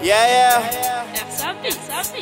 Yeah, yeah. Sapi, sapi.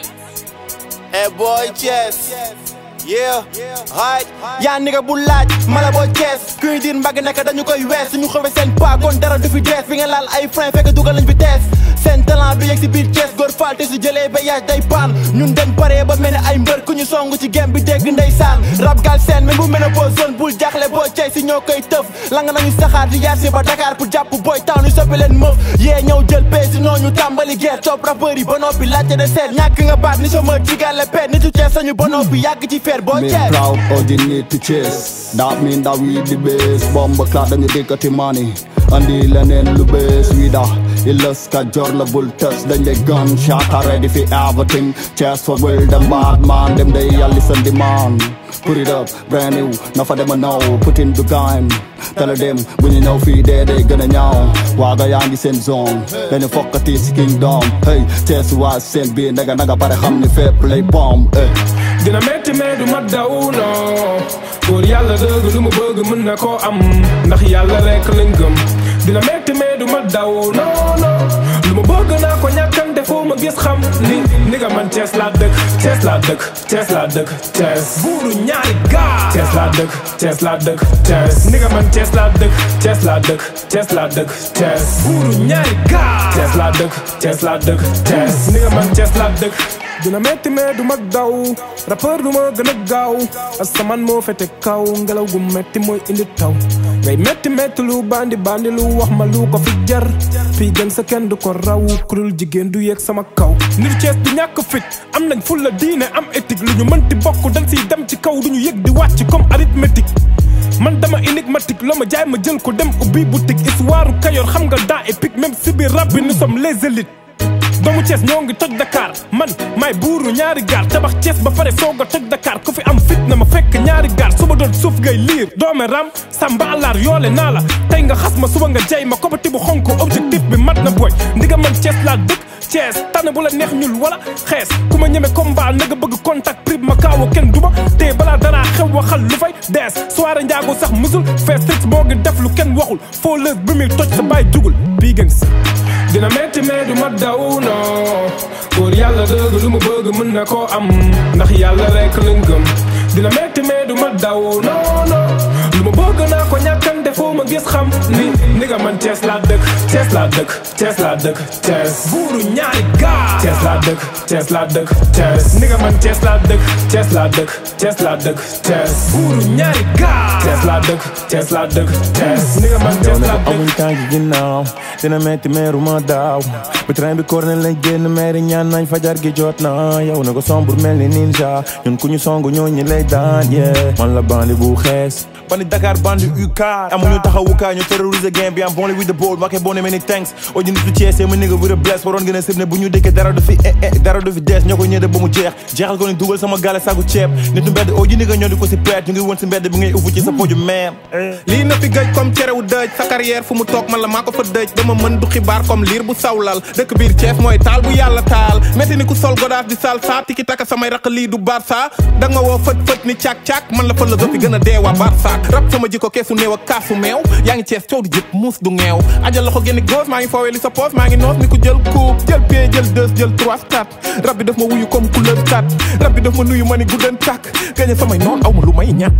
Hey boy, Chess. Yeah, right. yaa nigga bu laaj mala boo Thiès kuy diir mbagg nekk dañu koy wees suñu xëwee seen pas kon dara du fi dees bi nga laal ay frein fekk dugal nañ fi tees seen talent bi yegg si biir Thiès góor faal te su jëlee ba yaaj day paan ñun dañ paree ba mel ne ay mbër ku ñu song ci gem bi dégg ndeysaan rab gal seen même bu mel ne boo zone bul jaaxle boo cey si ñoo koy tëf lang nañu saxaar di yaar si ba Dakar pour jàpp boy taw ñu soppi leen mëf yee ñëw jël pee si noo ñu tàmbali guerre topp rappeur yi ba noppi laajte de seet ñàkk nga baat ni sama jigale pet nitu Thiès sañu ba noppi yàgg ci feer boo Me Thiès proud of the need to chase That mean that we the best Bomba clock dañu dikkati money andi leneen lu bees wi da Illas ka jor la bul tës dañ lay gunshot ready for everything Chest for will them bad man Them they a listen demand Put it up brand new na fa dem a know Put in the game Tell them bu ñu ñëw fii dee day gën a ñaaw waaga yaa ngi seen zone dañu fokkati si kingdom hey Chest waa seen biir naga naga pare xam ni fépp lay bomb eh. dina metti mais du ma daw non góor yàlla dëgg lu mu bëgg mën na koo am ndax yàlla rek lañ gëm dina metti mais du ma daw non non lu mu bëgg naa ko ñàkkante foo ma gis xam ni ni nga man Cees laa dëkk Cees laa dëkk Cees laa dëkk Cees buuru ñaari gaa Cees laa dëkk Cees laa dëkk Cees ni nga man Cees laa dëkk Cees laa dëkk Cees laa dëkk Cees buuru ñaari gaa Cees laa dëkk Cees laa dëkk Cees ni nga man Cees laa dëkk dina metti mais du ma daw rappeur du ma gën a gaaw asamaan moo fete kaw ngelaw gu metti mooy indi taw ngay metti metti lu bandi bandi lu wax ma lu ko fi jar fii gën sa kenn du ko raw kurul jigéen du yeeg sama kaw nit Cees du ñàkk fit am nañ fulla diine am éthique lu ñu mënti bokk dañ siy dem ci kaw du ñu yëg di wàcc comme arithmétique man dama énigmatique loo ma jaay ma jël ko dem ubbi boutique histoire Kayor xam nga daa épique même si biir rap bi nous sommes les élites doomu Thiès ñoo ngi toj Dakar man may buuru ñaari gaar tabax Thiès ba pare soog a toj Dakar ku fi am fit na ma fekk ñaari gaar suba doon suuf ngay liir doome ram samba alaar yoole naa la tey nga xas ma suba nga jay ma kobati bu xonk objectif bi mat na boy ndiga man Thiès laa dëkk Thiès tànn bu la neex ñul wala xees ku ma ñeme combat na nga bëgg contact prib ma kaawa kenn duma te balaa dara xew waxal lu fay dees soirée njaago sax musul fees tëj moo ngi def lu kenn waxul foo lës bi muy toj sa baay jugul bii gën si dina metti mais du ma daw non góor yàlla dëgg lu mu bëgg mën na koo am ndax yàlla rek lañ gëm dina metti mais du ma daw non non lu mu bëgg naa ko ñàkkante foo ma gis xam ni ni nga man Cees laa dëkk Cees laa dëkk Cees laa dëkk Cees buuru ñaari gaa Cees laa dëkk Cees laa dëkk Cees ni nga man Cees laa dëkk Cees laa dëkk Cees laa dëkk Cees buuru ñaari gaa Cees laa dëkk Cees laa dëkk Cees ni nga man Cees laa dëkk amuñ tànk ginnaaw dina metti meeru ma daaw bi train bi koor lañ génn meeri ñaan nañ fajar gi jot na yow na ko sombur mel ni ninja ñun ku ñu song ñoo ñi lay daan yeah man la bandi bu xees bandi Dakar bandi UK amuñu taxawukaay ñu terroriser game bi am bon with the board wake boo ne many thanks o ji nitu Thiès ma nigga with a bless waroon gën a sib ne bu ñu dëkkee dara du fi eh eh dara du fi dees ñoo ko ñëde ba mu jeex jeexal ko ni dugal sama gale sagu ceeb nitu mbedd o ji nigga ñoo di ko si peet ñu ngi woon si mbedd bi ngay ufu ci sa poju meem lii na fi gëj comme cerewu dëj sa carrière fu mu toog man la maa ko fa dëj dama mën du xibaar comme liir bu sawlal dëkk biir Thiès mooy taal bu yàlla taal métti ni ku sol godaas di sal saa tiki taka samay raq lii du barsa da nga woo fët fët ni càk-càk man la philosophie gën a dee waa barsa rap sama jikko keesu néew ak kaasu meew yaa ngi Thiès coow di jëpp muus du ngeew ajal loxo génni góos maa ngi foowee li sa poos maa ngi noos ni ku jël coupe jël pied jël deux jël trois quatre rab bi daf ma wuyu comme couleur kat rab bi daf ma nuyu ma ni guddan tàkk gañe samay noon aw ma lu may ñàkk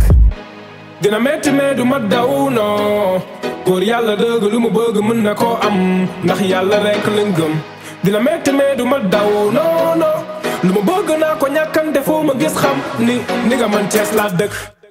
dina metti mais du ma daw non góor yàlla dëgg lu mu bëgg mën na koo am ndax yàlla rek lañ gëm dina metti mais du ma daw non non lu mu bëgg naa ko ñàkkante foo ma gis xam ni ni nga man Cees laa dëkk